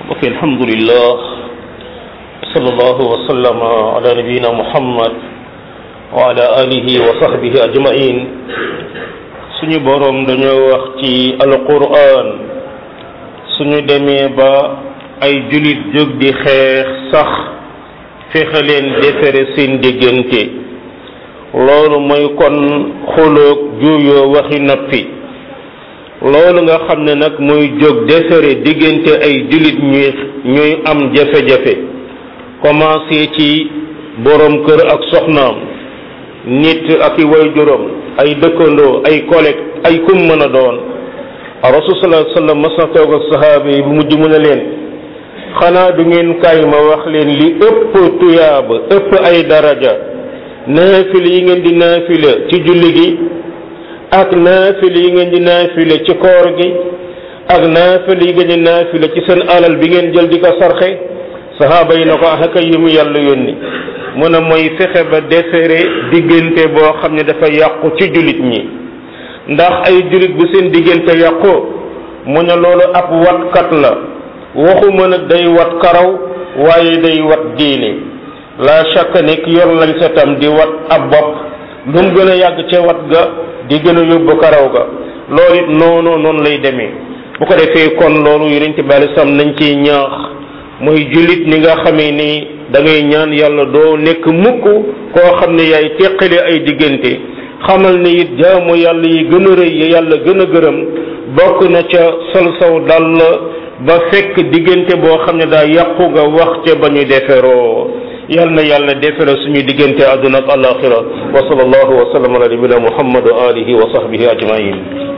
ok alhamdulillah sallallahu wa sallama ala nabiyina muhammad wa ala alihi wa sahbihi ajmain suñu boroom dañoo wax ci alquran suñu demee ba ay julit jóg di xeex sax fexe leen defere seen diggante loolu mooy kon xuloog juuyoo waxi noppi loolu nga xam ne nag muy jóg defere diggante ay jullit ñuy ñuy am jafe-jafe commencé ci borom kër ak soxnaam nit ak i waajuram ay dëkkandoo ay collègue ay kum mën a doon rasul sallallahu alayhi wasallam mas na toog ak sahaaba yi bu mujj mu ne leen xanaa du ngeen kaay ma wax leen li ëpp tuyaaba ëpp ay daraja naafila yi ngeen di naafila ci julli gi ak naafila yi ngeen di naafila ci koor gi ak naafila yi ngeen di naafila ci seen alal bi ngeen jël di ko sarxe sahaaba yi na ko ah kay yi mu yàlla yónni mu ne mooy fexe ba defere diggante boo xam ne dafa yàqu ci jullit ñi ndax ay jullit bu seen diggante yàqu mu ne loolu ab watkat la waxuma nag day wat karaw waaye day wat diine la chaque ne ki yor lañ sa tam di wat ab bopp lu mu gën a yàgg ca wat ga di gën a yóbbu karaw ga loolu it noonu noonu lay demee bu ko defee kon loolu yonent bi alei salaam nañ ciy ñaax mooy jullit ni nga xamee ni da ngay ñaan yàlla doo nekk mukk koo xam ne yaay teqale ay diggante xamal ne it jaamu yàlla yi gën a rëy yi yàlla gën a gërëm bokk na ca sol saw dal ba fekk diggante boo xam ne daa yàqu nga wax ca ba ñu deferoo yal na yàlla defere suñu diggante àdduna ak alaxira wa sallallahu wa sallam ala nabina muhammad wa alihi wa sahbihi ajmain